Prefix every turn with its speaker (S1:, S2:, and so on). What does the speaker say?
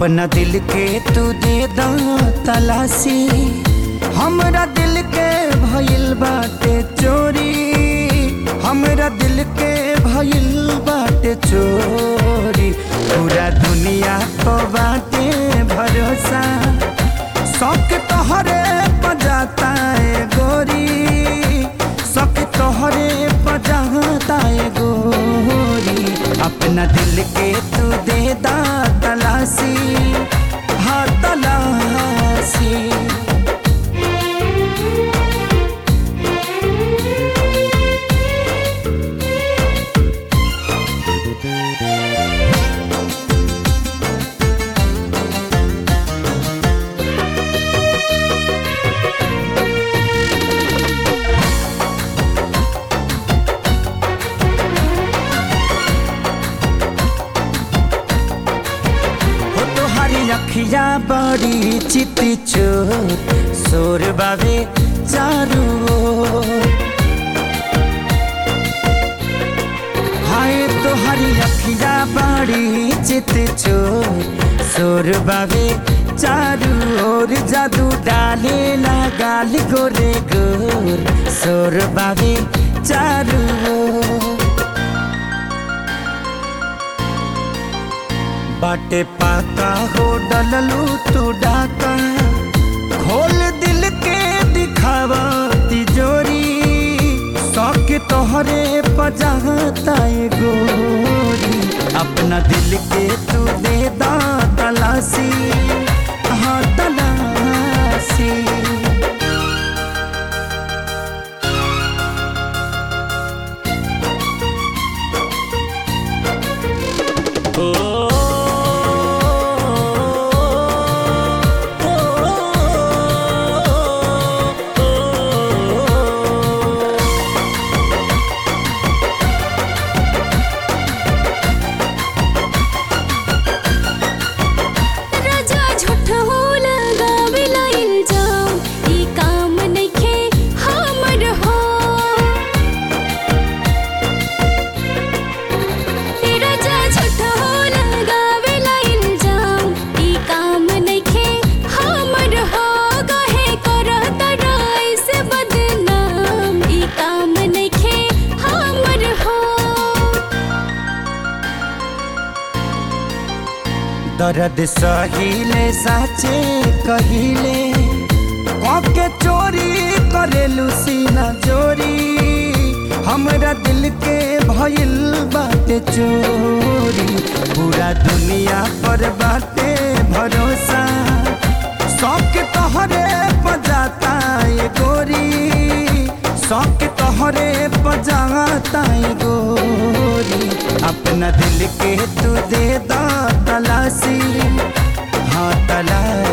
S1: अपना दिल के तू दे दा तलाशी हमरा दिल के भइल बाटे चोरी हमरा दिल के भइल बाटे चोरी पूरा दुनिया को बाटे भरोसा शौक तोहरे पजाता है गोरी शौक तोहरे पजाता है गोरी अपना दिल के तू दे दा तलाशी हाँ तलाशी हो तोहारी अखिया बड़ी चिति चोर सोर बाबे चारू ओर। हाय तोहारी अखिया बड़ी चित चोर सोर बाबे चारू ओर जादू डाले ना गाल गोरे गोर सोर बाबे चारू ओर। बाटे पाका हो डललू तू डाका खोल दिल के दिखावा तिजोरी शौक तोहरे पजाता है गोरी अपना दिल के तू दे दा तलाशी हाँ तलाशी
S2: राजा झूठ हो लगावेला इल्जाम ई काम नइखे हमर हो ए राजा झूठ हो लगावेला इल्जाम ई काम नइखे हमर हो कहे करत राय से बदनाम ई काम नइखे हमर हो
S1: दर्द सहिले साचे कहिले के चोरी करेलू सीना चोरी हमरा दिल के भइल बाटे चोरी पूरा दुनिया पर बाटे भरोसा शौक तोहरे पजाता है गोरी शौक तोहरे पजाता है गोरी अपना दिल के तू दे दा तलाशी हाँ तलाशी